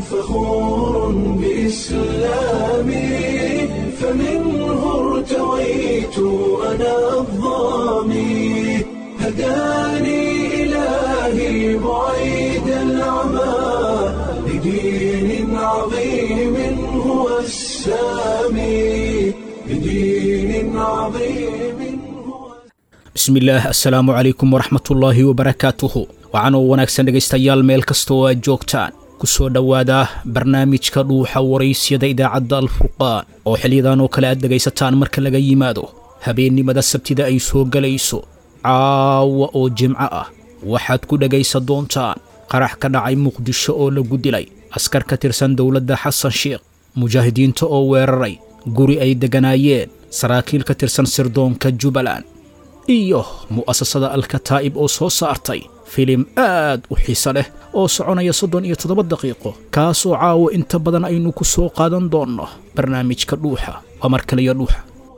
فخور بإسلامي فمنه ارتويت أنا الظامي هداني إلهي بعيد العمى لدين عظيم هو السامي لدين عظيم هو bismillaah assalaamu calaykum waraxmatullaahi wabarakaatuhu waxaanoo wanaagsan dhegaystayaal meel kasta oo aad joogtaan ku soo dhowaada barnaamijka dhuuxa waraysyada idaacadda alfurqaan oo xiliyadan oo kale aad dhegaysataan marka laga yimaado habeennimada sabtida ay soo gelayso caawa oo jimco ah waxaad ku dhegaysan doontaan qarax ka dhacay muqdisho oo lagu dilay askar ka tirsan dowladda xasan sheekh mujaahidiinta oo weeraray guri ay degganaayeen saraakiil ka tirsan sirdoonka jubbaland iyo mu'asasada alkataa'ib oo soo saartay filim aad u xiise leh oo soconaya soddon iyo toddoba daqiiqo kaasoo caawo inta badan aynu ku soo qaadan doonno barnaamijka dhuuxa waa mar kaliya dhuuxa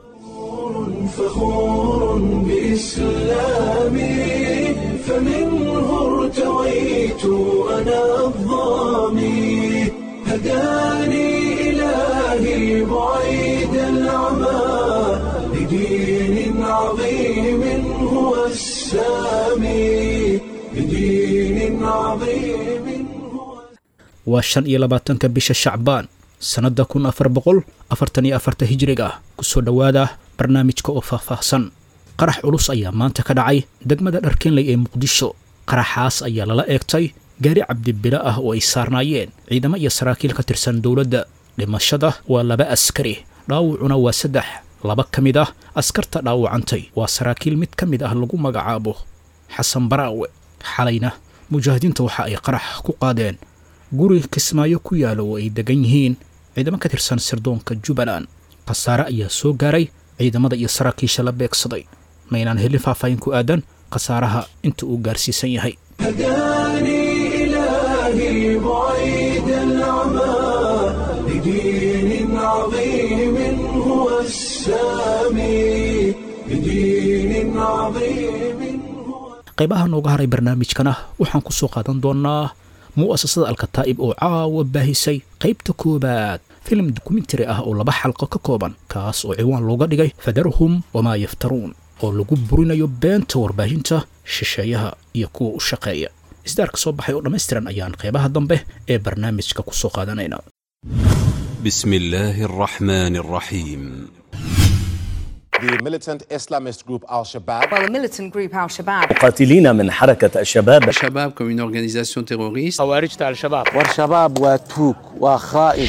فخور بإسلامي فمنه ارتويت أنا الظامي هداني إلهي بعيد العمى لدين عظيم هو السامي لدين عظيم هو waa shan iyo labaatanka bisha shacbaan sannadda kun afar boqol afartan iyo afarta hijriga ah ku soo dhowaada barnaamijka oo faahfaahsan qarax culus ayaa maanta ka dhacay degmada dharkeenley ee muqdisho qaraxaas ayaa lala eegtay gaari cabdibilo ah oo ay saarnaayeen ciidamo iyo saraakiil ka tirsan dowladda dhimashada waa laba askari dhaawacuna waa saddex laba ka mid ah askarta dhaawacantay waa saraakiil mid ka mid ah lagu magacaabo xasan baraawe xalayna mujaahidiinta waxa ay qarax ku qaadeen guri kismaayo ku yaala oo ay degan yihiin ciidamo ka tirsan sirdoonka jubbaland khasaare ayaa soo gaaray ciidamada iyo saraakiisha la beegsaday maynaan helin faahfaahin ku aadan khasaaraha inta uu gaarsiisan yahay هداني إلهي بعيد العمى لدين عظيم هو السامي لدين عظيم هو qaybaha nooga haray barnaamijkana waxaan ku soo qaadan doonnaa mu'asasada alkataa'ib oo caawa baahisay qaybta koowaad filim dokumentari ah oo laba xalqo ka kooban kaas oo ciwaan looga dhigay fadarhum wamaa yaftaruun oo lagu burinayo beenta warbaahinta shisheeyaha iyo kuwa u shaqeeya isdaarka soo baxay oo dhammaystiran ayaan qaybaha dambe ee barnaamijka ku soo qaadanayna بسم الله الرحمن الرحيم The militant Islamist group Al Shabaab Well, the militant group Al Shabaab قاتلين من حركة الشباب Shabab comme une organisation terroriste. والشباب واتوك وخائن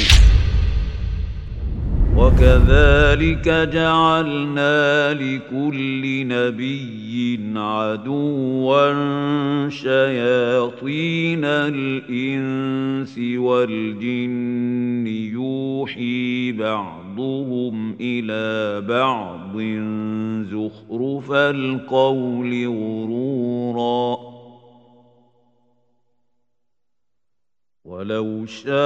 وكذلك جعلنا لكل نبي عدوا شياطين الانس والجن يوحي بعضهم الى بعض زخرف القول غرورا ولو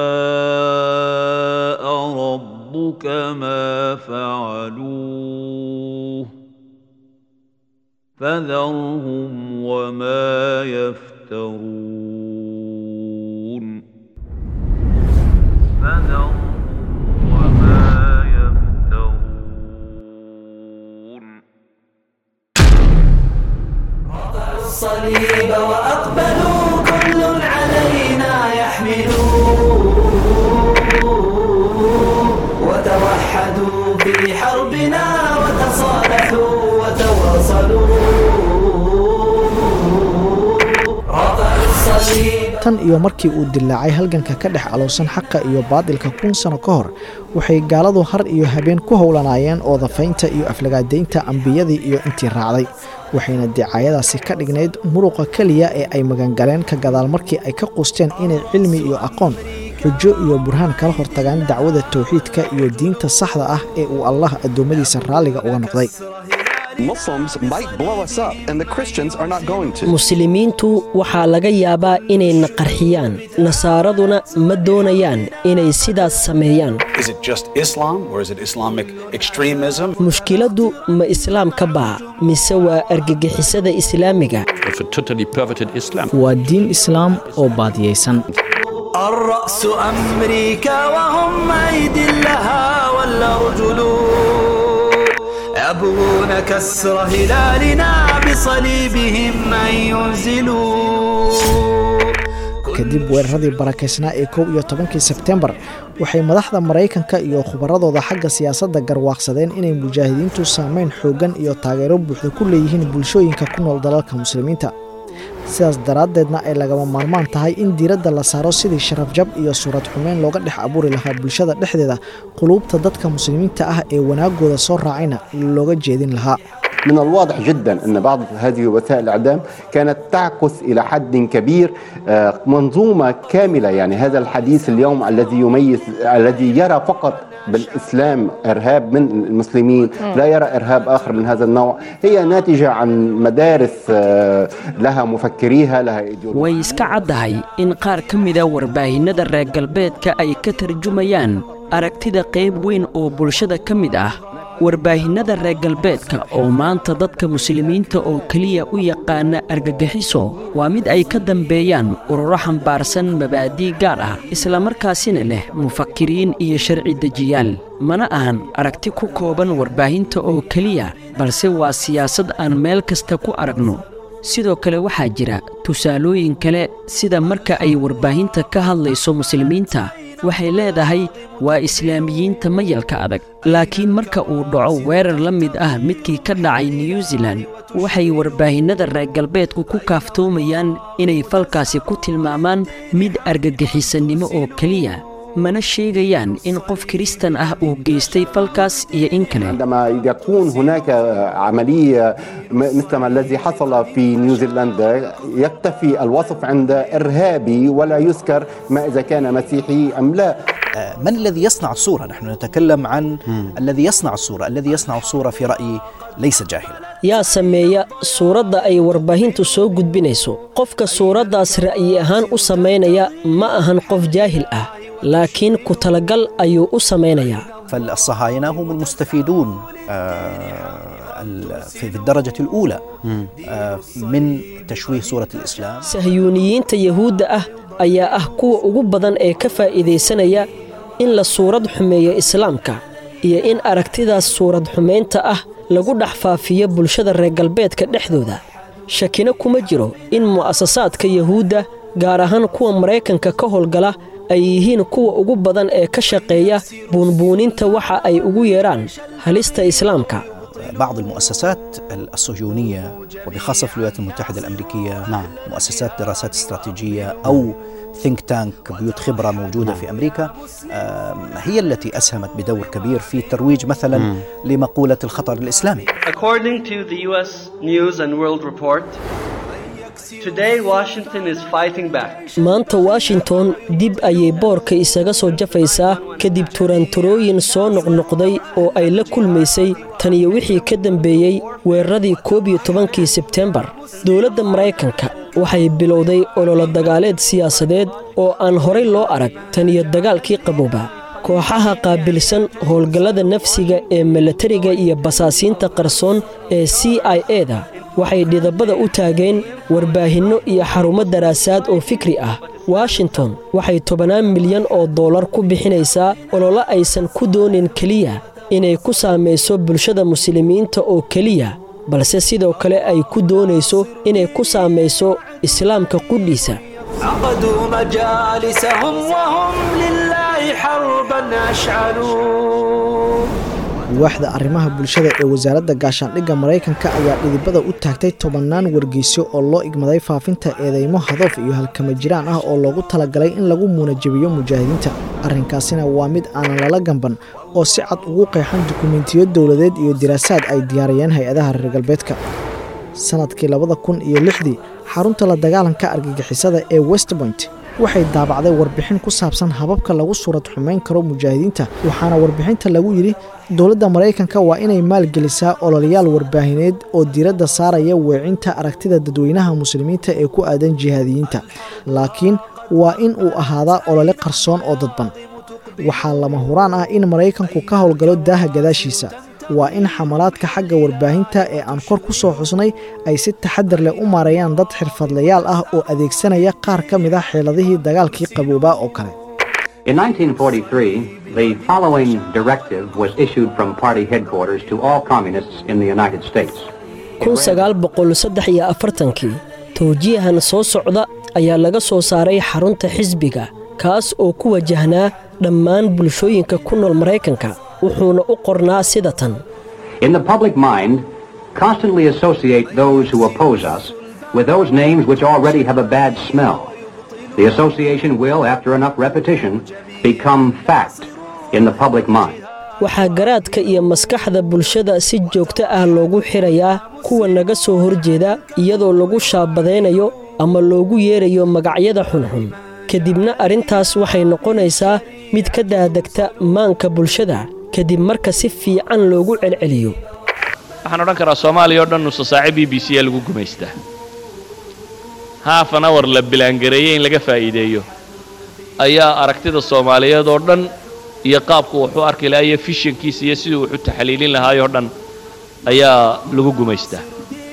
شاء ربك ما فعلوه فذرهم وما يفترون فذرهم وما يفترون الصليب وأقبلوا كل علينا يحملوا وتوحدوا في حربنا وتصالحوا وتواصلوا رفعوا الصليب tan iyo markii uu dilaacay halganka ka dhex alowsan xaqa iyo baadilka kun sano ka hor waxay gaaladu har iyo habeen ku howlanaayeen oodafaynta iyo aflagaadaynta ambiyadii iyo intii raacday waxayna dicaayadaasi ka dhignayd muruqa keliya ee ay magangaleen ka gadaal markii ay ka qusteen inay cilmi iyo aqoon xujo iyo burhaan kala hortagaan dacwada towxiidka iyo diinta saxda ah ee uu allah addoommadiisa raalliga uga noqday Muslims might blow us up and the Christians are not going to. muslimiintu waxaa laga yaabaa inayna qarxiyaan nasaaraduna ma doonayaan inay sidaas sameeyaan Is it just Islam or is it Islamic extremism? mushkiladdu ma islaamka baa mise waa argagixisada islaamiga It's a totally perverted Islam. waa diin islaam oo baadiyeysan الرأس أمريكا وهم أيدي لها والأرجل يبغون كسر هلالنا بصليبهم أن ينزلوا kadib weeraradii barakaysnaa ee kow iyo tobankii sebtembar waxay madaxda maraykanka iyo khubaradooda xagga siyaasadda garwaaqsadeen inay mujaahidiintu saameyn xooggan iyo taageero buuxda ku leeyihiin bulshooyinka ku nool dalalka muslimiinta sidaas daraaddeedna ay lagama maarmaan tahay in diiradda la saaro sidii sharafjab iyo suurad xumeyn looga dhex abuuri lahaa bulshada dhexdeeda quluubta dadka muslimiinta ah ee wanaagooda soo raacayna looga jeedin lahaa من الواضح جدا أن بعض هذه وسائل الإعلام كانت تعكس إلى حد كبير آه، منظومة كاملة يعني هذا الحديث اليوم الذي يميز الذي يرى فقط بالإسلام إرهاب من المسلمين لا يرى إرهاب آخر من هذا النوع هي ناتجة عن مدارس آه، لها مفكريها لها إيديولوجيا way iska caddahay in qaar ka mida warbaahinnada reer galbeedka ay ka tarjumayaan aragtida qayb weyn oo bulshada ka mid ah warbaahinnada reer galbeedka oo maanta dadka muslimiinta oo keliya u yaqaana argagixiso waa mid ay ka dambeeyaan ururo xambaarsan mabaadii gaar ah islamarkaasina leh mufakiriin iyo sharci dejiyaal mana ahan aragti ku kooban warbaahinta oo keliya balse waa siyaasad aan meel kasta ku aragno sidoo kale waxaa jira tusaalooyin kale sida marka ay warbaahinta ka hadlayso muslimiinta waxay leedahay waa islaamiyiinta mayalka adag laakiin marka uu dhaco weerar la mid ah midkii ka dhacay new zealan waxay warbaahinnada reer galbeedku ku kaaftoomayaan inay falkaasi ku tilmaamaan mid argagixisanimo oo keliya mana sheegayaan in qof kiristan ah uu geystay falkaas iyo in kale عندما يكون هناك عملية م- مثل ما الذي حصل في نيوزيلندا يكتفي الوصف عند إرهابي ولا يذكر ما إذا كان مسيحي أم لا آه، من الذي يصنع الصورة؟ نحن نتكلم عن الذي يصنع الصورة الذي يصنع الصورة في رأيي ليس جاهلا yaa sameeya suuradda ay warbaahintu soo gudbinayso qofka suuraddaas ra'yi ahaan u samaynaya ma ahan qof jaahil ah laakiin ku talagal ayuu u samaynayaa فالصهاينة هم المستفيدون آه، ال- في في الدرجة الأولى آه، من تشويه صورة الإسلام sahyuuniyiinta yahuudda ah ayaa ah kuwa ugu badan ee ka faa'iidaysanaya in la suurad xumeeyo islaamka iyo in aragtidaas suurad xumaynta ah lagu dhex faafiyo bulshada reer galbeedka dhexdooda shakina kuma jiro in mu'asasaadka yahuudda gaar ahaan kuwa maraykanka ka howlgala ay yihiin kuwa ugu badan ee ka shaqeeya buunbuuninta waxa ay ugu yeedhaan halista islaamka بعض المؤسسات الصهيونية وبخاصة في الولايات المتحدة الأمريكية نعم. مؤسسات دراسات استراتيجية أو ثينك تانك بيوت خبرة موجودة نعم. في أمريكا آم، هي التي أسهمت بدور كبير في ترويج مثلا مم. لمقولة الخطر الإسلامي According to the U.S. News and World Report, today Washington is fighting back. maanta washington dib ayay boorka isaga soo jafaysaa kadib turanturooyin soo noqnoqday oo ay la kulmaysay tan iyo wixii ka dambeeyey weeraradii koob iyo tobankii sebtembar dowladda maraykanka waxay bilowday ololo dagaaleed siyaasadeed oo aan horay loo arag tan iyo dagaalkii qabooba kooxaha qaabilsan howlgallada nafsiga ee milatariga iyo basaasiinta qarsoon ee c i e-da waxay dhidabada u taageen warbaahinno iyo xarumo daraasaad oo fikri ah washington waxay tobannaan milyan oo dollar ku bixinaysaa ololo aysan ku doonin keliya inay ku saamayso bulshada muslimiinta oo keliya balse sidoo kale ay ku doonayso inay ku saamayso islaamka qudhiisa عقدوا مجالسهم وهم لله حربا أشعلوا waaxda arrimaha bulshada ee wasaaradda gaashaandhigga maraykanka ayaa dhidibada u taagtay tobannaan wargeysyo oo loo igmaday faafinta eedeymo hadoof iyo halkama jiraan ah oo loogu talagalay in lagu muunajabiyo mujaahidiinta arrinkaasina waa mid aanan lala gamban oo si cad ugu qeexan dukumentiyo dowladeed iyo diraasaad ay diyaariyeen hay-adaha reer galbeedka sanadkii labada kun iyo lixdii xarunta la dagaalanka argagixisada ee westpoint waxay daabacday warbixin ku saabsan hababka lagu suurad xumayn karo mujaahidiinta waxaana warbixinta lagu yidhi dowladda maraykanka waa inay maalgelisaa ololayaal warbaahineed oo diiradda saaraya weecinta aragtida dadweynaha muslimiinta ee ku aadan jihaadiyiinta laakiin waa in uu ahaadaa olole qarsoon oo dadban waxaa lama huraan ah in maraykanku ka howlgalo daaha gadaashiisa waa in xamalaadka xagga warbaahinta ee aan kor ku soo xusnay ay si taxadar leh u maareeyaan dad xirfadlayaal ah oo adeegsanaya qaar ka mid ah xeeladihii dagaalkii qaboobaa oo kale In 1943, the following directive was issued from party headquarters to all communists in the United States. kun sagaal boqol saddex iyo afartankii towjiihan soo socda ayaa laga soo saaray xarunta xisbiga kaas oo ku wajahnaa dhammaan bulshooyinka ku nool maraykanka wuxuuna u qornaa sida tan In the public mind, constantly associate those who oppose us with those names which already have a bad smell. The association will, after enough repetition, become fact in the public mind. waxaa garaadka iyo maskaxda bulshada si joogto ah loogu xirayaa kuwa naga soo horjeeda iyadoo lagu shaabadaynayo ama loogu yeerayo magacyada xunxun kadibna arrintaas waxay noqonaysaa mid ka daadegta maanka bulshada kadib marka si fiican loogu celceliyo waxaan odhan karaa soomaaliya oo dhan nusa saace b b c ee lagu gumaystaa haafan awar la bilaangareeyey in laga faa'iideeyo ayaa aragtida soomaaliyeed oo dhan iyo qaabku wuxuu arki lahaa iyo fishankiisa iyo siduu wuxu taxliilin lahaayoo dhan ayaa lagu gumaystaa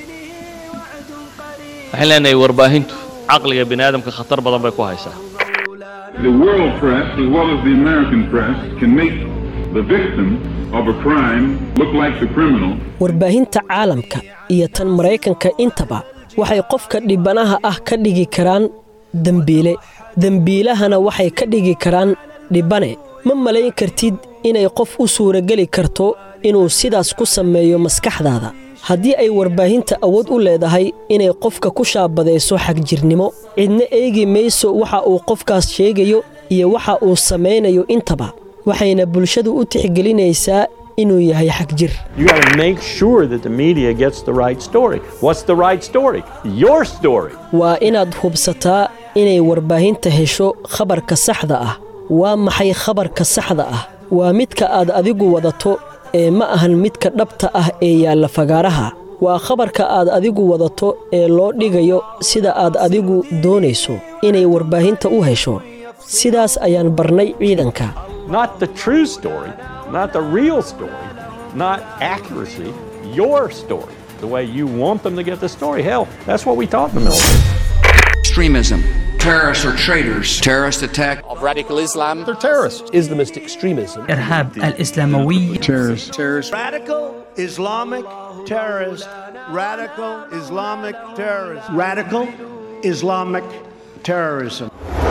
waxaan leenahay warbaahintu caqliga bini aadamka khatar badan bay ku haysaa The world press, as well as the American press, can make the victim of a crime look like the criminal. warbaahinta caalamka iyo tan maraykanka intaba waxay qofka dhibanaha ah ka dhigi karaan dembiile dembiilahana waxay ka dhigi karaan dhibane ma malayn kartid inay qof u suurageli karto inuu sidaas ku sameeyo maskaxdaada haddii ay warbaahinta awood u leedahay inay qofka ku shaabadayso xagjirnimo cidna eegi mayso waxa uu qofkaas sheegayo iyo waxa uu samaynayo intaba waxayna bulshadu u tixgelinaysaa inuu yahay xagjir You got to make sure that the media gets the right story. What's the right story? Your story. waa inaad hubsataa inay warbaahinta hesho khabarka saxda ah waa maxay khabarka saxda ah waa midka aad adigu wadato ee ma ahan midka dhabta ah ee yaalla fagaaraha waa khabarka aad adigu wadato ee loo dhigayo sida aad adigu doonayso inay warbaahinta u hesho sidaas ayaan barnay ciidanka Not the true story, not the real story, not accuracy, your story. The way you want them to get the story. Hell, that's what we taught in the military. Extremism. Terrorists are traitors. Terrorist attack. Of radical Islam. They're terrorists. Islamist extremism. إرهاب الإسلاموي Terrorists. Terrorists. Radical Islamic terrorist. Radical Islamic terrorist. Radical Islamic terrorism.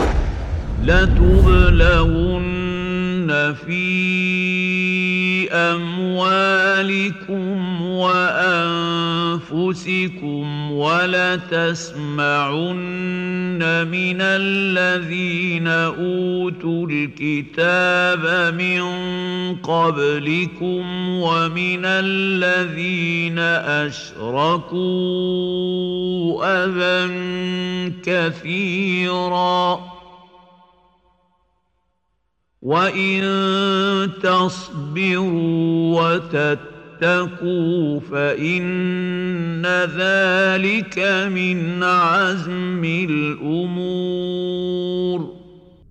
لتبلغن في أموالكم وأنفسكم ولتسمعن من الذين أوتوا الكتاب من قبلكم ومن الذين أشركوا أذى كثيراً وإن تصبروا وتتقوا فإن ذلك من عزم الأمور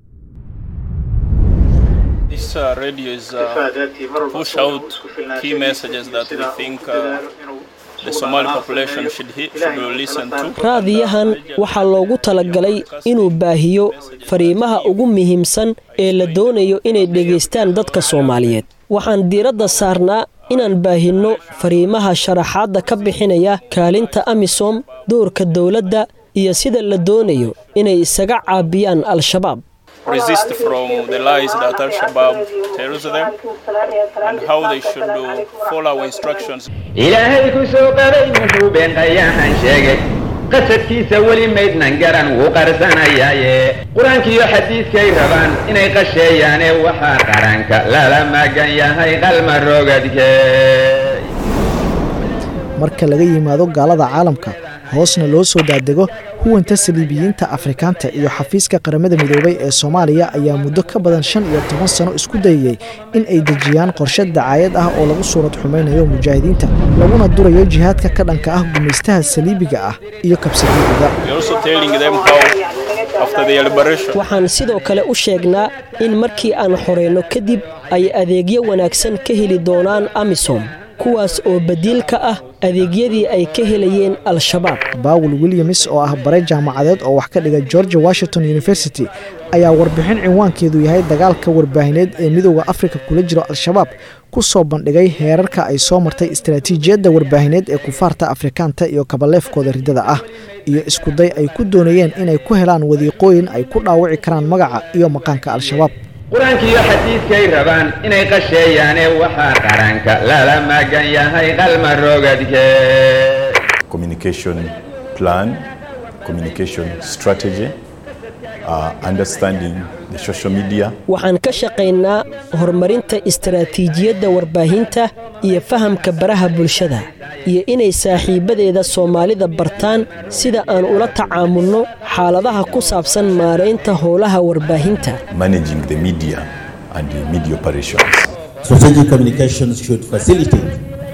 This uh, radio is uh, push out key messages that we think uh, the Somali population should, he- should listen to. raadiyahan waxaa loogu talagalay inuu baahiyo fariimaha ugu muhiimsan ee la doonayo inay dhegaystaan dadka soomaaliyeed waxaan diiradda saarnaa inaan baahinno fariimaha sharaxaadda ka bixinaya kaalinta amisom doorka dowladda iyo sida la doonayo inay isaga caabiyaan al-shabaab Resist from the lies that Al Shabaab tells them and how they should do, follow instructions. ilaahay ku soo qabay muxuu been qayahan sheegay qasadkiisa weli maydnan garan wuu qarsanayaaye qur-aankiiyo xadiidkay rabaan inay qasheeyaane waxaa qaranka lala magan yahay qalma rogadkee marka laga yimaado gaalada caalamka hoosna loo soo daadego huwanta saliibiyiinta afrikaanta iyo xafiiska qaramada midoobay ee soomaaliya ayaa muddo ka badan shan iyo toban sano isku dayayey in ay dejiyaan qorshe dacaayad ah oo lagu suurad xumaynayo mujaahidiinta laguna durayo jihaadka ka dhanka ah gumaystaha saliibiga ah iyo kabsadiidida We're also telling them how, after their liberation, waxaan sidoo kale u sheegnaa in markii aan xoreyno kadib ay adeegyo wanaagsan ka heli doonaan amisom kuwaas oo badiil ka ah adeegyadii ay ka helayeen al-shabaab bawel williams oo ah bare jaamacadeed oo wax ka dhiga georgia washington university ayaa warbixin cinwaankeedu yahay dagaalka warbaahineed ee midooda afrika kula jiro al-shabaab ku soo bandhigay heerarka ay soo martay istaraatiijiyadda warbaahineed ee kufaarta afrikaanta iyo kabaleefkooda riddada ah iyo iskuday ay ku doonayeen inay ku helaan wadiiqooyin ay ku dhaawici karaan magaca iyo maqaanka al-shabaab qur-aankiiyo xadiidkay rabaan inay qasheeyaane waxaa qaranka lala magan yahay qalma rogadke communication plan, communication strategy, uh, understanding the social media. waxaan ka shaqaynaa horumarinta istaraatiijiyadda warbaahinta iyo fahamka baraha bulshada iyo inay saaxiibbadeeda soomaalida bartaan sida aan ula tacaamulno xaaladaha ku saabsan maaraynta howlaha warbaahinta managing the media and the media operations. Strategic communications should facilitate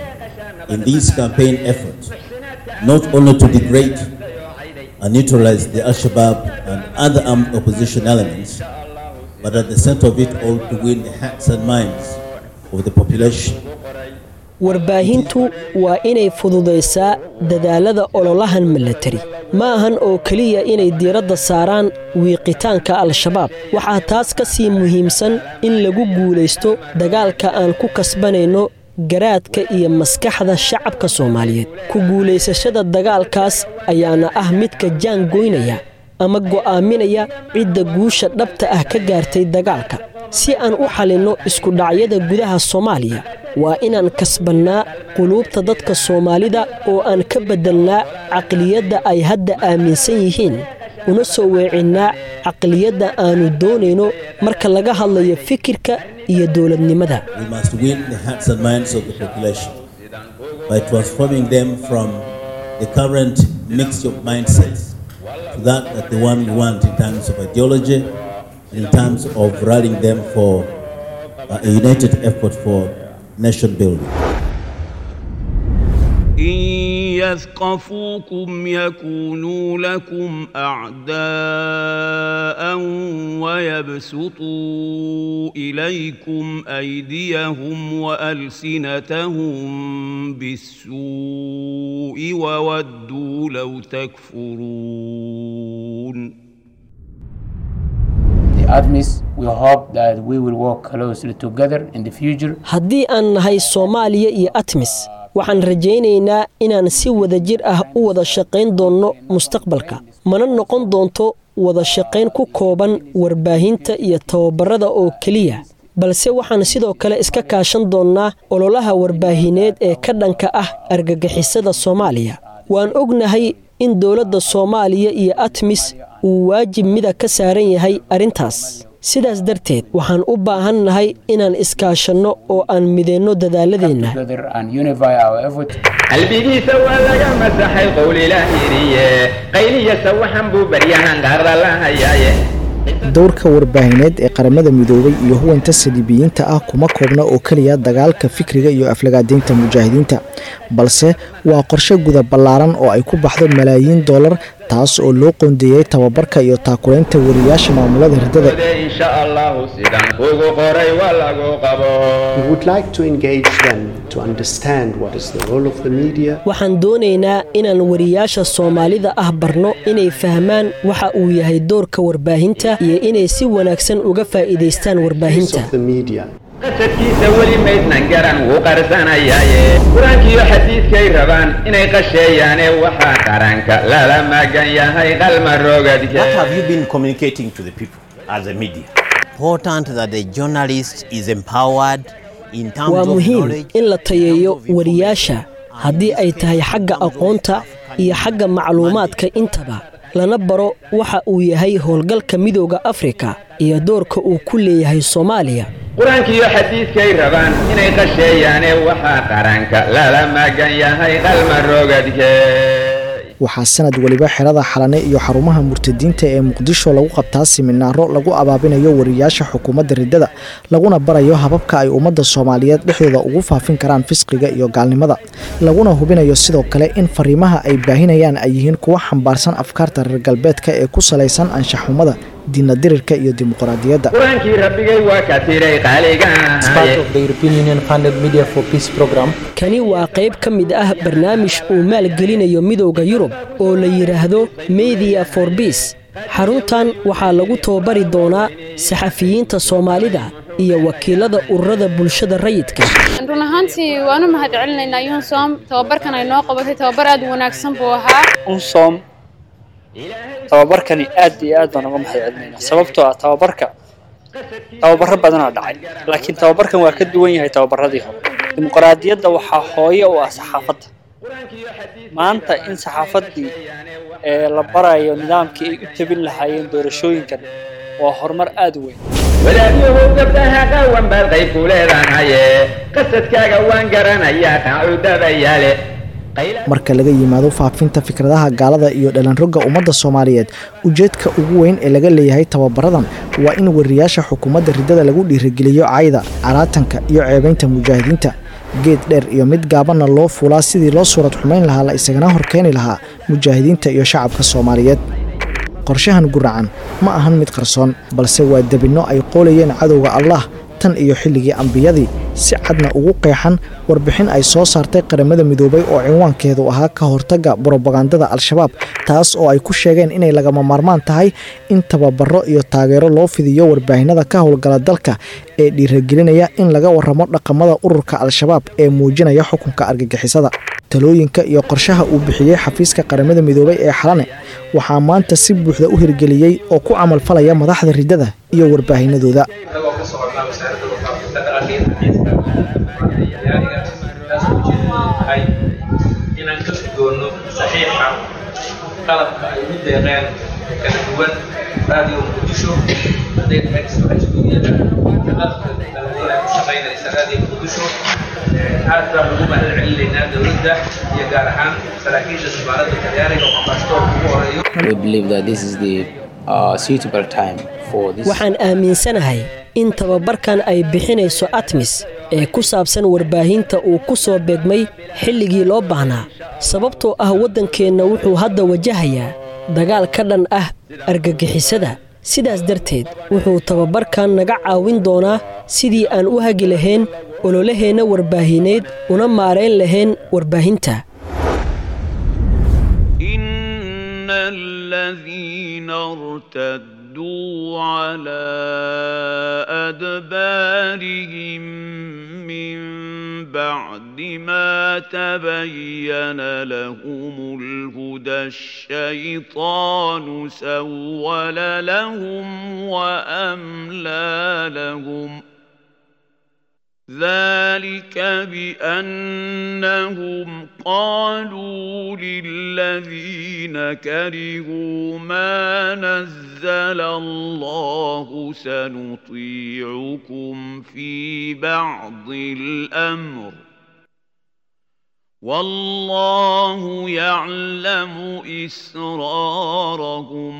in these campaign efforts not only to degrade and neutralize the Al-Shabaab and other armed opposition elements, but at the center of it all to win the hearts and minds of the population. warbaahintu waa inay fududaysaa dadaalada ololahan milatari ma ahan oo keliya inay diiradda saaraan wiiqitaanka al-shabaab waxaa taas ka sii muhiimsan in lagu guulaysto dagaalka aan ku kasbanayno garaadka iyo maskaxda shacabka soomaaliyeed ku guulaysashada dagaalkaas ayaana ah midka jaan goynaya ama go'aaminaya cidda guusha dhabta ah ka gaartay dagaalka si aan u xalinno iskudhacyada gudaha soomaaliya waa inaan kasbannaa quluubta dadka soomaalida oo aan ka beddelnaa caqliyadda ay hadda aaminsan yihiin una soo weecinnaa caqliyadda aannu doonayno marka laga hadlayo fikirka iyo dowladnimada We must win the hearts and minds of the population by transforming them from the current mix of mindsets to that that the one we want in terms of ideology and in terms of rallying them for uh, a united effort for nation building. إن يثقفوكم يكونوا لكم أعداء ويبسطوا إليكم أيديهم وألسنتهم بالسوء وودوا لو تكفرون The ADMIS, we hope that we will work closely together in the future. haddii aan nahay soomaaliya iyo atmis waxaan rajaynaynaa inaan si wadajir ah u wada shaqayn doonno mustaqbalka mana noqon doonto wada shaqayn ku kooban warbaahinta iyo tababarada oo keliya balse waxaan sidoo kale iska kaashan doonnaa ololaha warbaahineed ee ka dhanka ah argagixisada soomaaliya waan ognahay in dowladda soomaaliya iyo atmis uu waajib mida ka saaran yahay arrintaas sidaas darteed waxaan u baahan nahay inaan iskaashanno oo aan mideenno dadaaladeenna Together and unify our efforts. qalbigiisa waa laga masaxay qowl ilaahiriye qayliyasa waxan buu baryahan qaarda la hayaaye dowrka warbaahineed ee qaramada midoobay iyo huwanta saliibiyiinta ah kuma koobna oo keliya dagaalka fikriga iyo aflagaadaynta mujaahidiinta balse waa qorshe guda ballaaran oo ay ku baxdo malaayiin dollar taas oo loo qoondeeyey tababarka iyo taakulaynta wariyaasha maamulada riddada insha allahu sidan kugu qoray waa lagu qabo We would like to engage them to understand what is the role of the media, waxaan doonaynaa inaan wariyaasha soomaalida ah barno inay fahmaan waxa uu yahay doorka warbaahinta iyo inay si wanaagsan uga faa'iidaystaan warbaahinta the media. qasadkiisa weli maydnan garan wuu qarsanayaaye qur-aankiiyo xadiidkay rabaan inay qasheeyaane waxaa qaranka lala magan yahay qalma rogadke What have you been communicating to the people as a media? Important that the journalist is empowered in terms waa of muhiim knowledge. in la tayeeyo wariyaasha haddii ay tahay xagga aqoonta iyo xagga macluumaadka intaba lana baro waxa uu yahay howlgalka midooda afrika iyo doorka uu ku leeyahay soomaaliya qur-aankiiyo xadiidkay rabaan inay qasheeyaane waxaa qaranka lala magan yahay qalma rogadke waxaa sanad weliba xerada xalane iyo xarumaha murtadiinta ee muqdisho lagu qabtaa siminaaro lagu abaabinayo wariyaasha xukuumadda riddada laguna barayo hababka ay ummadda soomaaliyeed dhexdooda ugu faafin karaan fisqiga iyo gaalnimada laguna hubinayo sidoo kale in fariimaha ay baahinayaan ay yihiin kuwa xambaarsan afkaarta reer galbeedka ee ku salaysan anshaxumada diinadirirka iyo dimuqraadiyadda qur-aankii rabbigay waa ka tiray kani waa qayb ka mid ah barnaamij uu maalgelinayo midowda yurub oo la yidhaahdo media for biis xaruntan waxaa lagu tababari doonaa saxafiyiinta soomaalida iyo wakiilada ururada bulshada rayidka run ahaantii waanu mahad celinaynaa yunsom tababarkan ay noo qabatay tababar aad u wanaagsan buu ahaa unsom tababarkani aad iyo aad baan uga mahad celinaynaa sababtoo ah tababarka tababaro badanaa dhacay laakiin tababarkan waa ka duwan yahay tababaradii hore dimuqraadiyadda waxaa hooye u ah saxaafadda maanta in saxaafaddii ee la barayo nidaamkii ay u tabin lahaayeen doorashooyinkan waa horumar aad u weyn wadaadyahow gabdhaha qaawan baad qayb ku leedahaye qasadkaaga waan garanayaa qaacuudadayaale marka laga yimaado faafinta fikradaha gaalada iyo dhalanrogga ummadda soomaaliyeed ujeedka ugu weyn ee laga leeyahay tababaradan waa in wariyaasha xukuumadda riddada lagu dhiirigeliyo cayda caraatanka iyo ceebaynta mujaahidiinta geed dheer iyo mid gaabanna loo fuulaa sidii loo suurad xumayn lahaa la isagana horkeeni lahaa mujaahidiinta iyo shacabka soomaaliyeed qorshahan guracan ma ahan mid qarsoon balse waa debinno ay qoolayeen cadowga allah tan iyo xilligii ambiyadii si cadna ugu qeexan warbixin ay soo saartay qaramada midoobay oo cinwaankeedu ahaa ka hortagga brobagandada al-shabaab taas oo ay ku sheegeen inay lagama maarmaan tahay in tababaro iyo taageero loo fidiyo warbaahinada ka howlgala dalka ee dhiiragelinaya in laga waramo dhaqamada ururka al-shabaab ee muujinaya xukunka argagixisada talooyinka iyo qorshaha uu bixiyey xafiiska qaramada midoobay ee xalane waxaa maanta si buuxda u hirgeliyey oo ku camalfalaya madaxda riddada iyo warbaahinadooda inaan ka gudoono saxiixa qalabka ay u deeqeen kala duwan raadiyo muqdisho hadday tahay ismaaciiliyada qalabka kala duwan ay ku shaqaynaysa raadiyo muqdisho aad baan ugu mahad celinaynaa dowladda iyo gaar ahaan saraakiisha safaaradda talyaaniga oo ambaasadoorka ugu horeeyo waxaan aaminsanahay in tababarkan ay bixinayso atmis ee ku saabsan warbaahinta uu ku soo beegmay xilligii loo baahnaa sababtoo ah waddankeenna wuxuu hadda wajahayaa dagaal ka dhan ah argagixisada sidaas darteed wuxuu tababarkan naga caawin doonaa sidii aan u hagi lahayn ololaheenna warbaahineed una maarayn lahayn warbaahinta الذين ارتدوا على أدبارهم من بعد ما تبين لهم الهدى الشيطان سول لهم وأملى لهم ذلك بأنهم قالوا للذين كرهوا ما نزل الله سنطيعكم في بعض الأمر والله يعلم إسرارهم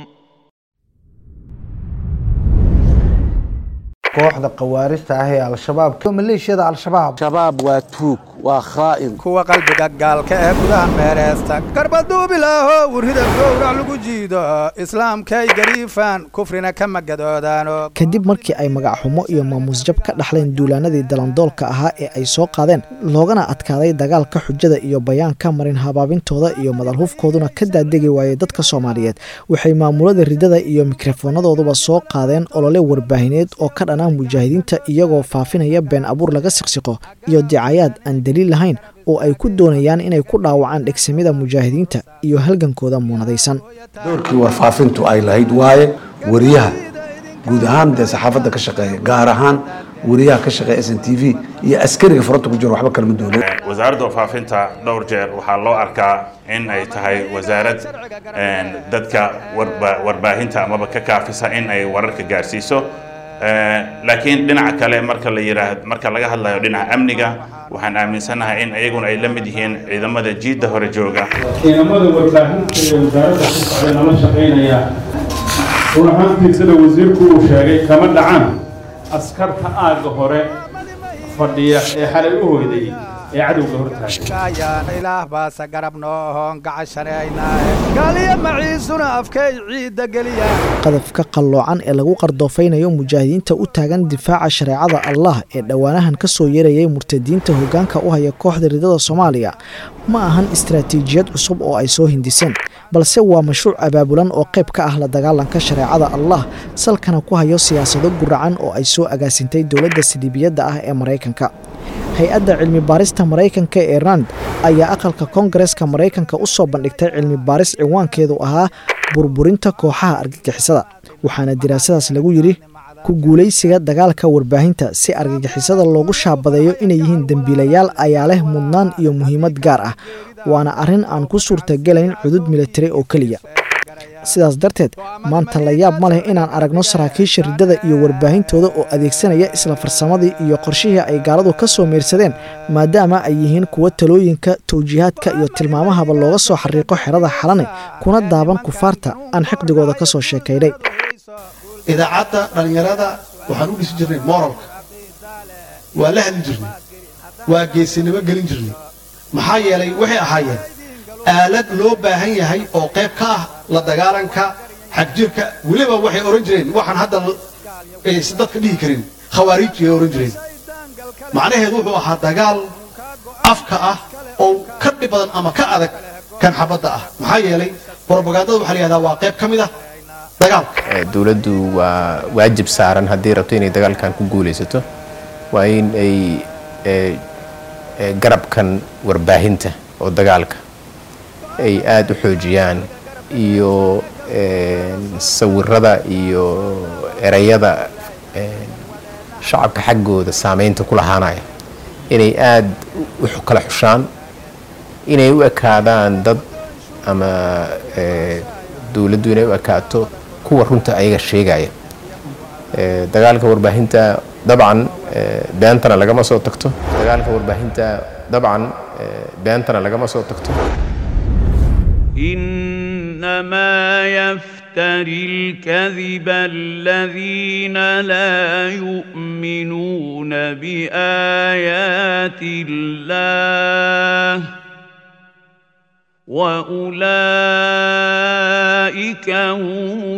kooxda khawaarista ah ee al-shabaab maleeshiyada al-shabaab shabaab waa tuug waa khaa'in kuwa qalbiga gaalka ee gudaha meereysta garbaduubilaaho warrida gowrac lagu jiido islaamkay gariifaan kufrina kama gadoodaano kadib markii ay magacxumo iyo maamuusjab ka dhaxleen duulaanadii dalandoolka ahaa ee ay soo qaadeen loogana adkaaday dagaalka xujada iyo bayaanka marin habaabintooda iyo madalhufkooduna ka daadegi waayey dadka soomaaliyeed waxay maamulada ridada iyo mikrofoonadooduba soo qaadeen olole warbaahineed oo ka dhana mujaahidiinta iyagoo faafinaya been abuur laga siqsiqo iyo dicayaad aan daliil lahayn oo ay ku doonayaan inay ku dhaawacaan dhegsamida mujaahidiinta iyo halgankooda muunadaysan doorkii warfaafintu ay lahayd waaye wariyaha guud ahaan dee saxaafadda ka shaqeeya gaar ahaan wariyaha ka shaqeeya s n t v iyo askariga furanta ku jiro waxba kalama doonin wasaaradda warfaafinta dhowr jeer waxaa loo arkaa in ay tahay wasaarad dadka warbaahinta amaba ka kaafisa in ay wararka gaarsiiso laakiin dhinaca kale marka la yiraahdo marka laga hadlayo dhinaca amniga waxaan aaminsanahay in iyaguna ay la mid yihiin ciidamada jiidda hore jooga ciidamada warbaahinta ee wasaaradda ku socday lala shaqaynaya run ahaantii sida wasiirku uu sheegay kama dhacaan askarta aagga hore fadhiya ee xalay u hoyday ee cadowga hortaagan ayaan ilaah baase garab noohoon gacashaneynaaye gaaliya maciisuna afkay ciidda geliya qadafka qalloocan ee lagu qardoofaynayo mujaahidiinta u taagan difaaca shareecada allah ee dhowaanahan ka soo yeerayay murtadiinta hoggaanka u haya kooxda ridada soomaaliya ma ahan istaraatiijiyad cusub oo ay soo hindiseen balse waa mashruuc abaabulan oo qayb ka ah la dagaalanka shareecada allah salkana ku hayo siyaasado guracan oo ay soo agaasintay dowladda siliibiyadda ah ee maraykanka hay-adda cilmi baarista maraykanka ee rand ayaa aqalka koongareska maraykanka u soo bandhigtay cilmi baaris ciwaankeedu ahaa burburinta kooxaha argagixisada waxaana diraasadaas lagu yidhi ku guulaysiga dagaalka warbaahinta si argagixisada loogu shaabadeeyo inay yihiin dembiilayaal ayaa leh mudnaan iyo muhiimad gaar ah waana arrin aan ku suurtagelayn cudud militari oo keliya sidaas darteed maanta la yaab ma leh inaan aragno saraakiisha riddada iyo warbaahintooda oo adeegsanaya isla farsamadii iyo qorshihii ay gaaladu ka soo meersadeen maadaama ay yihiin kuwa talooyinka tawjiihaadka iyo tilmaamahaba looga soo xariiqo xerada xalane kuna daaban kufaarta aan xiqdigooda ka soo sheekaynay idaacadda dhallinyarada waxaan u dhisi jirnay moralka waa la hadli jirnay waa geesinimo gelin jirnay maxaa yeelay waxay ahaayeen aalad loo baahan yahay oo qayb ka ah la dagaalanka xagjirka weliba waxay odhan jireen waxaan hadda aysan dadka dhihi karin khawaariij ay odhan jireen macnaheedu wuxuu ahaa dagaal afka ah oo ka dhib badan ama ka adag kan xabadda ah maxaa yeelay brobagandada waxaa la yihahdaa waa qayb ka mid ah dowladdu waa waajib saaran haddii rabto inay dagaalkan ku guulaysato waa in ay garabkan warbaahinta oo dagaalka ay aada u xoojiyaan iyo sawirada iyo ereyada shacabka xaggooda saameynta ku lahaanaya inay aada u kala xushaan inay u ekaadaan dad ama dowladdu inay u ekaato kuwa runta ayaga sheegaya dagaalka warbaahinta dabcan beentana lagama soo tagto dagaalka warbaahinta dabcan beentana lagama soo tagto إنما يفتري الكذب الذين لا يؤمنون بآيات الله وأولئك هم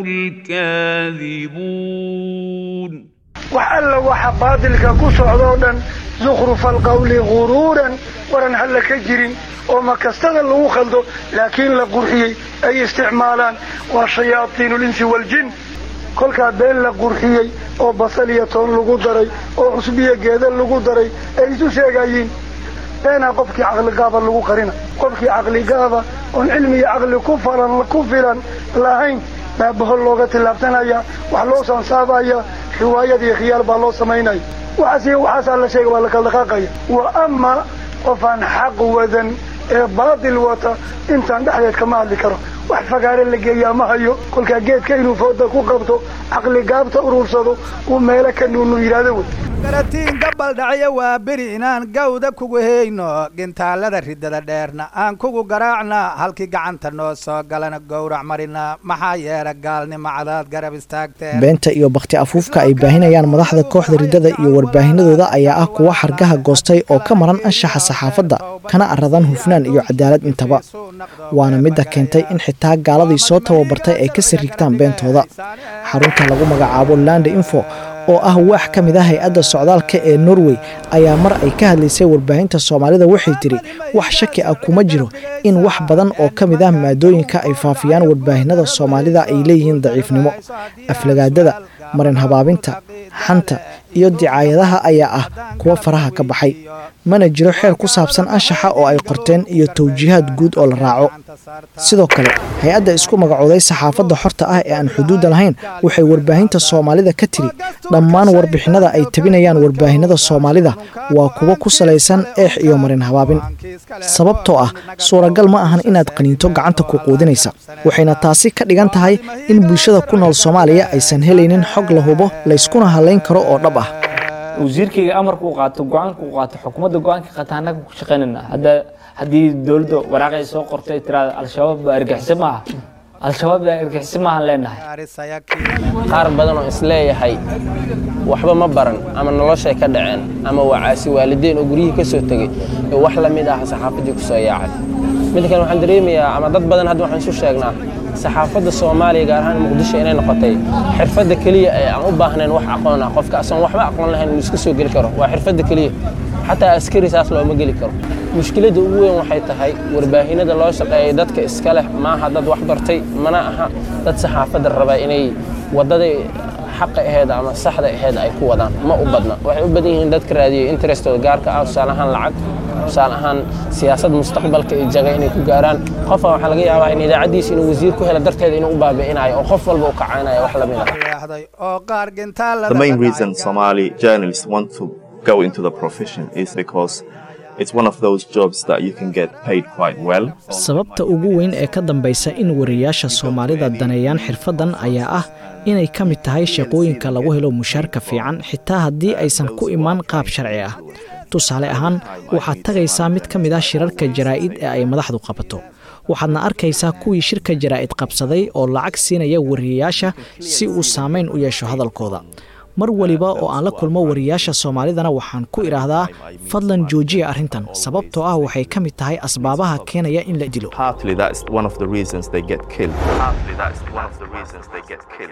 الكاذبون wax alla waxa baadilka ku socdoo dhan zukhrufa alqawli guruuran waran halla ka jirin oo makastada lagu khaldo laakiin la qurxiyey ay isticmaalaan waa shayaadiinu linsi waljin kolkaa been la qurxiyey oo basal iyo toon lagu daray oo cusbiyo geeda lagu daray ay isu sheegayiin beenaa qofkii caqligaaba lagu qarina qofkii caqligaaba oon cilmi iyo caqli ku falan ku filan lahayn baa bohol looga tillaabsanaya wax loo sansaabaya riwaayad iyo khiyaal baa loo samaynaya waxaas iyo waxaasaa la sheega waa la kala dhaqaaqaya wa ama qofaan xaq wadan ee baatil wata intaan dhexdeed kama hadli karo wax fagaare la geeyaa ma hayo kolkaa geedka inuu fooda ku qabto caqli gaabta urursado uu meelo ka nuunu yidhaahdo wey garatiin gabal dhacya waa beri inaan gawda kugu hayno gintaalada riddada dheerna aan kugu garaacna halkii gacanta noo soo galana gowrac marina maxaa yeela gaalnimo cadaad garab istaagteen beenta iyo bakhti afuufka ay baahinayaan madaxda kooxda riddada iyo warbaahinadooda ayaa ah kuwa xargaha goostay oo ka maran anshaxa saxaafadda kana aradan hufnaan iyo cadaalad intaba waana midda keentay in xitaa gaaladii soo tababartay ay ka sirrigtaan beentooda xarunta lagu magacaabo landa info oo ah waax ka mid ah hay-adda socdaalka ee norway ayaa mar ay ka hadlaysay warbaahinta soomaalida waxay tiri wax shaki ah kuma jiro in wax badan oo ka mid ah maadooyinka ay faafiyaan warbaahinada soomaalida ay leeyihiin daciifnimo aflagaadada marin habaabinta xanta iyo dicaayadaha ayaa ah kuwa faraha ka baxay mana jiro xeer ku saabsan anshaxa oo ay qorteen iyo tawjiihaad guud oo la raaco sidoo kale hay-adda isku magacooday saxaafadda xorta ah ee aan xuduudda lahayn waxay warbaahinta soomaalida ka tiri dhammaan warbixinada ay tabinayaan warbaahinada soomaalida waa kuwo ku salaysan eex iyo marin habaabin sababtoo ah suuragal ma ahan inaad qaniinto gacanta ku quudinaysa waxayna taasi ka dhigan tahay in bulshada ku nool soomaaliya aysan helaynin xog la hubo layskuna halayn karo oo dhab ah wasiirkayga amarka uu qaato go-aanka uu qaato xukuumadda go-aanka qaata annaga ku shaqaynayna hadda haddii dowladda waraaqay soo qortay tiraada al-shabaab baa argixisa ma aha al-shabaab argixisi maahan leenahay qaar badan oo isleeyahay waxba ma baran ama noloshay ka dhaceen ama waa caasi waalideyn oo guryihii ka soo tegey ee wax la mid ah saxaafaddii ku soo yaacay mid kale waxaan dareemayaa ama dad badan hadda waxaan isu sheegnaa saxaafadda soomaaliya gaar ahaan muqdisho inay noqotay xirfadda keliya ee aan u baahnayn wax aqoon ah qofka asoon waxba aqoon lahayn uu iska soo geli karo waa xirfadda keliya xataa askari saas looma geli karo mushkiladda ugu weyn waxay tahay warbaahinada loo shaqeeyay dadka iska leh maaha dad wax bartay mana aha dad saxaafadda raba inay waddadii xaqa aheed ama saxda aheed ay ku wadaan ma u badna waxay u badan yihiin dadka raadiyay interestooda gaarka ah tusaale ahaan lacag tusaale ahaan siyaasad mustaqbalka iyo jaga inay ku gaaraan qofka waxaa laga yaabaa in idaacaddiisa inuu wasiir ku helo darteeda inuu u baabi'inayo oo qof walba u kacaynayo wax lamid ah The main reason Somali journalists want to go into the profession is because it's one of those jobs that you can get paid quite well. sababta ugu weyn ee ka dambaysa in wariyaasha soomaalida daneeyaan xirfaddan ayaa ah inay ka mid tahay shaqooyinka lagu helo mushaarka fiican xitaa haddii aysan ku imaan qaab sharci ah tusaale ahaan waxaad tagaysaa mid ka mid ah shirarka jaraa'id ee ay madaxdu qabato waxaadna arkaysaa kuwii shirka jaraa'id qabsaday oo lacag siinaya wariyayaasha si uu saamayn u yeesho hadalkooda mar waliba oo aan la kulmo wariyaasha soomaalidana waxaan ku idhaahdaa fadlan joojiya arrintan sababtoo ah waxay ka mid tahay asbaabaha keenaya in la dilo Partly that's one of the reasons they get killed. Partly that's one of the reasons they get killed.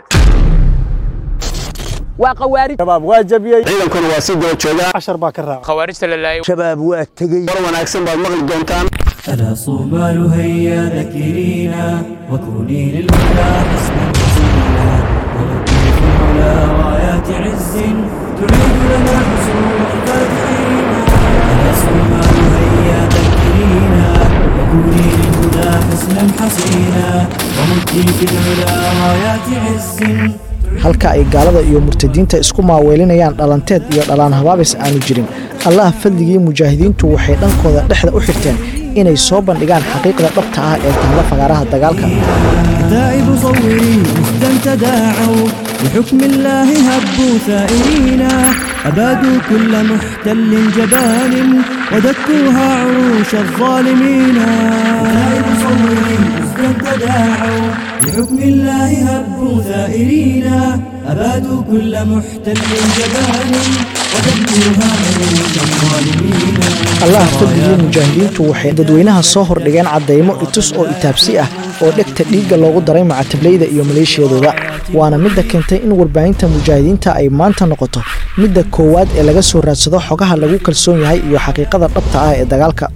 waa qawaarij shabaab waa jabiyey ciidankuna waa sii daba joogaa cashar baa ka raaca khawaarijta la laayay shabaab waa tegey war wanaagsan baad maqli doontaan ألا صوبال هيا ذكرينا وكوني للهدى حسنا حسينا ونبني في العلا رايات عز تعيد لنا حصول الفاتحين ألا صوبال هيا ذكرينا وكوني للهدى حسنا حسينا ونبني في العلا رايات عز halka ay gaalada iyo murtadiinta isku maaweelinayaan dhalanteed iyo dhalaan habaabis aanu jirin allah fadligii mujaahidiintu waxay dhankooda dhexda u xirteen inay soo bandhigaan xaqiiqda dhabta ah ee taalla fagaaraha dagaalka كتائب صوري مهدا تداعوا بحكم الله هبوا ثائرين أبادوا كل محتل جبان ودكوها عروش الظالمين كتائب صوري مهدا تداعوا بحكم الله هبوا ثائرين أبادوا كل محتل جبان ودكوها عروش الظالمين allah fadligii mujaahidiintu waxay dadweynaha soo hordhigeen caddaymo itus oo itaabsi ah oo dhegta dhiigga loogu daray macatablayda iyo maleeshiyadooda waana midda keentay in warbaahinta mujaahidiinta ay maanta noqoto midda koowaad ee laga soo raadsado xogaha lagu kalsoon yahay iyo xaqiiqada dhabta ah ee dagaalka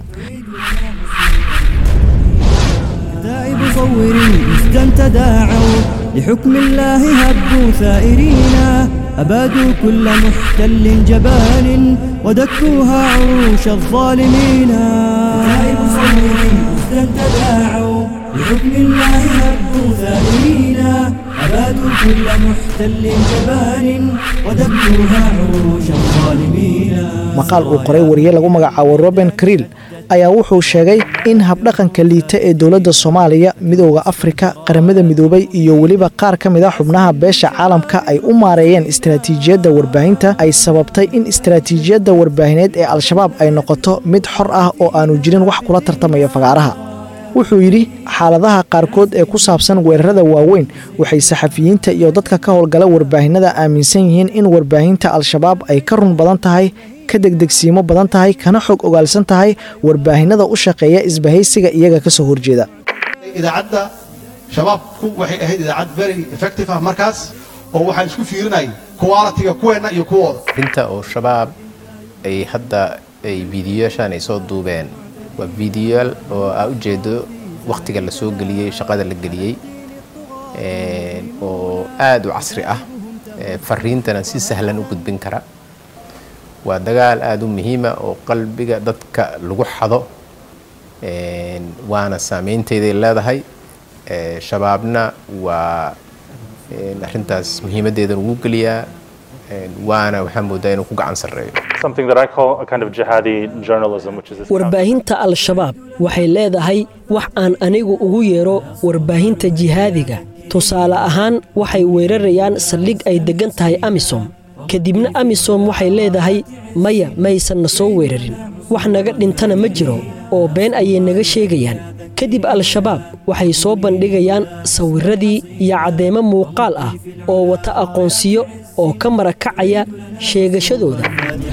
كتائب صوري مهدا تداعوا لحكم الله هبوا ثائرين أبادوا كل محتل جبان ودكوها عروش الظالمين كتائب صوري مهدا تداعوا لحكم الله هبوا ثائرين أبادوا كل محتل جبان ودكوها عروش الظالمين maqaal uu qoray wariye lagu magacaabo roben kriil ayaa wuxuu sheegay in habdhaqanka liita ee dowladda soomaaliya midooda afrika qaramada midoobay iyo weliba qaar ka mid a xubnaha beesha caalamka ay u maareeyeen istaraatiijiyadda warbaahinta ay sababtay in istaraatiijiyadda warbaahineed ee al-shabaab ay noqoto mid xor ah oo aanu jirin wax kula tartamaya fagaaraha wuxuu yidhi xaaladaha qaarkood ee ku saabsan weerarada waaweyn waxay saxafiyiinta iyo dadka ka howlgala warbaahinada aaminsan yihiin in warbaahinta al-shabaab ay ka run badan tahay ka degdegsiimo badan tahay kana xog ogaalsan tahay warbaahinada u shaqeeya isbahaysiga iyaga ka soo horjeeda idaacadda shabaabku waxay ahayd idaacad very effective ah markaas oo waxaan isku fiirinayay quality-ga kuweenna iyo kuwooda inta oo shabaab ay hadda ay fiidiyoyaashan ay soo duubeen waa fiidiyoyaal oo aa ujeedo wakhtiga la soo geliyey shaqada la geliyey oo aada u casri ah fariintana si sahlan u gudbin kara waa dagaal aada u muhiima oo qalbiga dadka lagu xado waana saameynteeday leedahay shabaabna waa arrintaas muhiimaddeeda ugu geliyaa waana waxaa moodaa inuu ku gacan sarreeyo something that I call a kind of jihadi journalism, which is this warbaahinta al-shabaab waxay leedahay wax aan anigu ugu yeero warbaahinta jihaadiga tusaale ahaan waxay weerarayaan saldhig ay deggan tahay amisom kadibna amisom waxay leedahay maya maysan na soo weerarin wax naga dhintana ma jiro oo been ayay naga sheegayaan kadib al-shabaab waxay soo bandhigayaan sawirradii iyo caddeemo muuqaal ah oo wata aqoonsiyo oo ka marakacaya sheegashadooda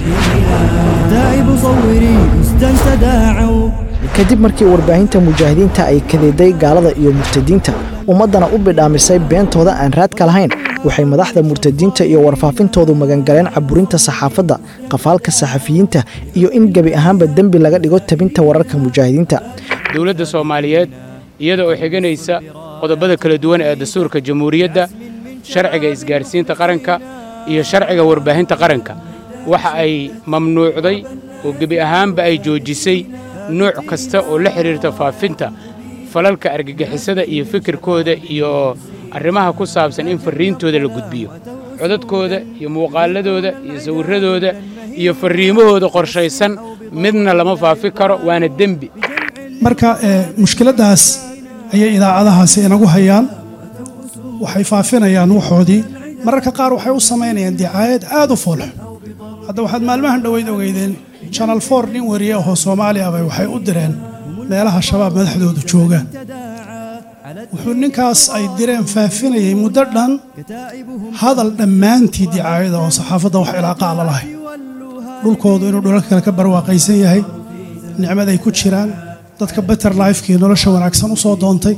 تائب صوري أسدا تداعوا kadib markii warbaahinta mujaahidiinta ay kadeeday gaalada iyo murtadiinta ummaddana u bidhaamisay beentooda aan raadka lahayn waxay madaxda murtadiinta iyo warfaafintoodu magangaleen caburinta saxaafadda qafaalka saxafiyiinta iyo in gebi ahaanba dembi laga dhigo tabinta wararka mujaahidiinta dowladda soomaaliyeed iyada oo xiganaysa qodobada kala duwan ee dastuurka jamhuuriyadda sharciga isgaarsiinta qaranka iyo sharciga warbaahinta qaranka waxa ay mamnuucday oo gebi ahaanba ay joojisay nooc kasta oo la xidhiirta faafinta falalka argagixisada iyo fikirkooda iyo arrimaha ku saabsan in farriintooda la gudbiyo codadkooda iyo muuqaaladooda iyo sawirradooda iyo farriimahooda qorshaysan midna lama faafi karo waana dembi marka mushkiladdaas ayay idaacadahaasi inagu hayaan waxay faafinayaan waxoodii mararka qaar waxay u samaynayaan dicaayad aad u foolxun hadda waxaad maalmahan dhoweyd ogeydeen janal for nin wariye ahoo soomaali abay waxay u direen meelaha shabaab madaxdoodu joogaan wuxuu ninkaas ay direen faafinayay muddo dhan hadal dhammaantii dicaayada oo saxaafadda wax ilaaqa la lahay dhulkoodu inuu dhulalka kale ka barwaaqaysan yahay nicmad ay ku jiraan dadka better lifekii nolosha wanaagsan u soo doontay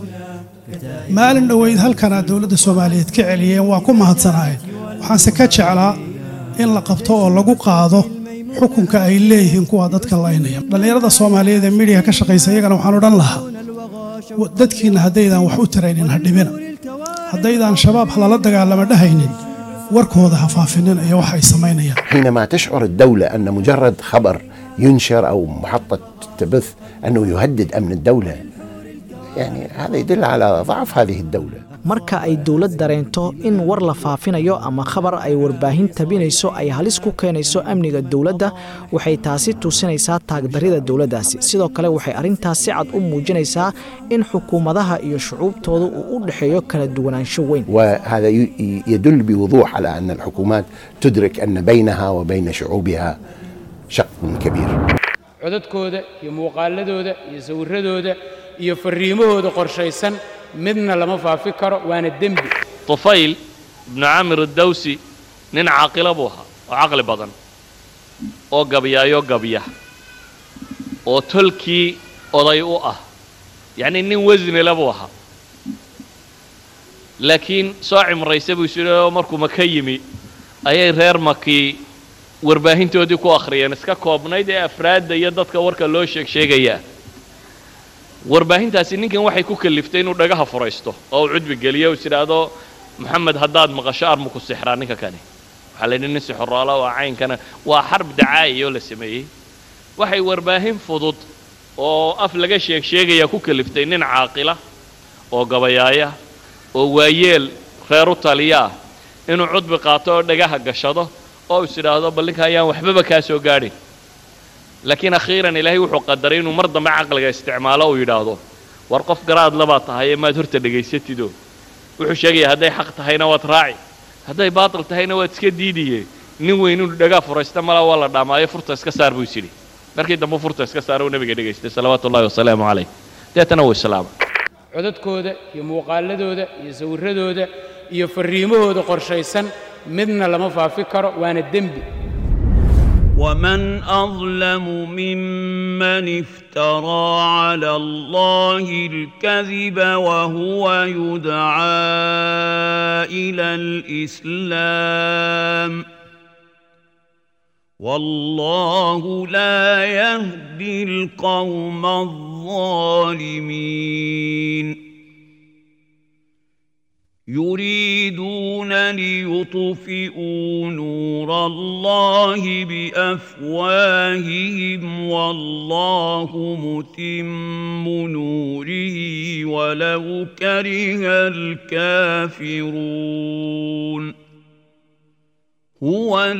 maalin dhoweyd halkanaa dowladda soomaaliyeed ka celiyeen waa ku mahadsanaayeen waxaanse ka jeclaa in la qabto oo lagu qaado xukunka ay leeyihiin kuwa dadka laynaya dhallinyarada soomaaliyeed ee midiya ka shaqaysa iyagana waxaan odhan lahaa dadkiinna haddaydaan wax u taraynin ha dhibina haddaydaan shabaab halala dagaalama dhahaynin warkooda ha faafinin iyo wax ay samaynayaan حينما تشعر الدولة أن مجرد خبر ينشر أو محطة تبث أنه يهدد أمن الدولة يعني هذا يدل على ضعف هذه الدولة marka ay dowlad dareento in war la faafinayo ama khabar ay warbaahin tabinayso ay halis ku keenayso amniga dowladda waxay taasi tusinaysaa taagdarida dowladdaasi sidoo kale waxay arrintaas si cad u muujinaysaa in xukuumadaha iyo shucuubtooda uu u dhexeeyo kala duwanaansho weyn وهذا ي- يدل بوضوح على أن الحكومات تدرك أن بينها وبين شعوبها شق كبير codadkooda iyo muuqaaladooda iyo sawirradooda iyo farriimahooda qorshaysan midna lama faafi karo waana dembi طفيل بن عامر الدوسي nin caaqila buu ahaa oo caqli badan oo gabyaayo gabya oo tolkii oday u ah yacni nin wasnile buu ahaa laakiin soo cimraysa buu isu oo markuu maka yimi ayay reer makii warbaahintoodii ku akhriyeen iska koobnayd ee afraadda iyo dadka warka loo sheeg sheegayaa warbaahintaasi ninkan waxay ku kaliftay inuu dhagaha furaysto oo uu cudbi geliyo is idhaahdo maxamed haddaad maqasho armu ku sixraa ninka kani waxaa la yidhi nin sixoroala waa caynkana waa xarb dacaa'iya oo la sameeyey waxay warbaahin fudud oo af laga sheeg sheegaya ku kaliftay nin caaqila oo gabayaaya oo waayeel reer u taliya ah inuu cudbi qaato oo dhagaha gashado oo is idhaahdo bal ninka ayaan waxbaba kaa soo gaadhin laakiin akhiiran ilaahay wuxuu qadaray inuu mar dambe caqliga isticmaalo uu yidhaahdo war qof garaad labaa tahay ee maad horta dhegaysatido wuxuu sheegayaa hadday xaq tahayna waad raaci hadday baatil tahayna waad iska diidiye nin weyn inuu dhagaa furaysta malaa waa la dhaamaayo furta iska saar buu isyidhi markii dambe furta iska saar uu nabiga dhegaystay salawaatu ullahi wasalaamu calayh deetana wuu islaama codadkooda iyo muuqaaladooda iyo sawirradooda iyo farriimahooda qorshaysan midna lama faafi karo waana dembi ومن أظلم ممن افترى على الله الكذب وهو يدعى إلى الإسلام والله لا يهدي القوم الظالمين يريدون ليطفئوا نور الله بافواههم والله متم نوره ولو كره الكافرون هو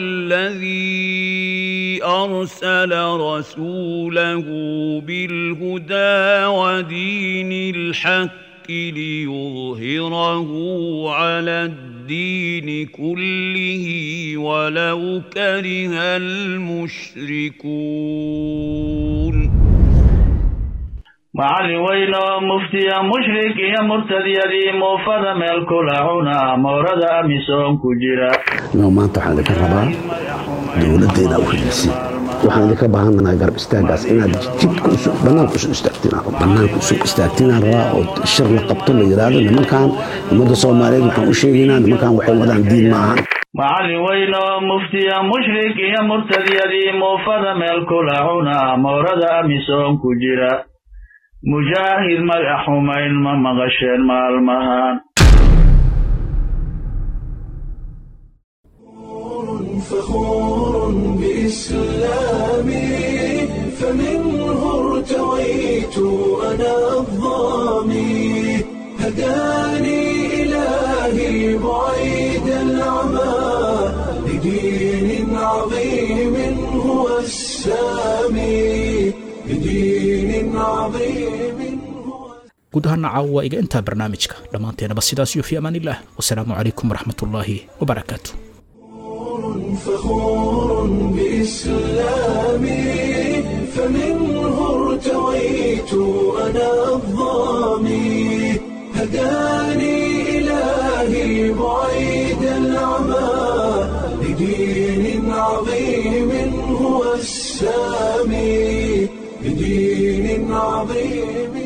الذي ارسل رسوله بالهدى ودين الحق ليظهره على الدين كله ولو كره المشركون macallin weyn oo muftiya mushrik iyo murtadyadii muufada meel kula cuna moorada amisoon ku jira inuu maanta waxaan idinka rabaa dowladda inaa u helisin waxaan idinka baahanahay garab istaagaas inaad jidka banaanka usu istaagtiin banaanka usu istaagtinaan rabaa oo shir la qabto la yidhaahdo nimankan ummadda soomaaliyeed waxaan u sheegaynaa nimankan waxay wadaan diin maahan macallin weyn oo muftiya mushrik iyo murtadyadii muufada meel kula cuna moorada amisoon ku jira mujaahid magac xumayn ma maqasheen maalmahan فخور بإسلامي فمنه ارتويت أنا الظامي هداني إلهي بعيد العمى لدين عظيم هو السامي لدين عظيم guud ahaana caawa waa iga intaa barnaamijka dhammaanteenaba sidaas iyo fi amaanillaah wasalaamu calaykum waraxmatullaahi wabarakaatu فخور بإسلامي فمنه ارتويت أنا الظامي هداني إلهي بعيد العمى لدين عظيم هو السامي لدين عظيم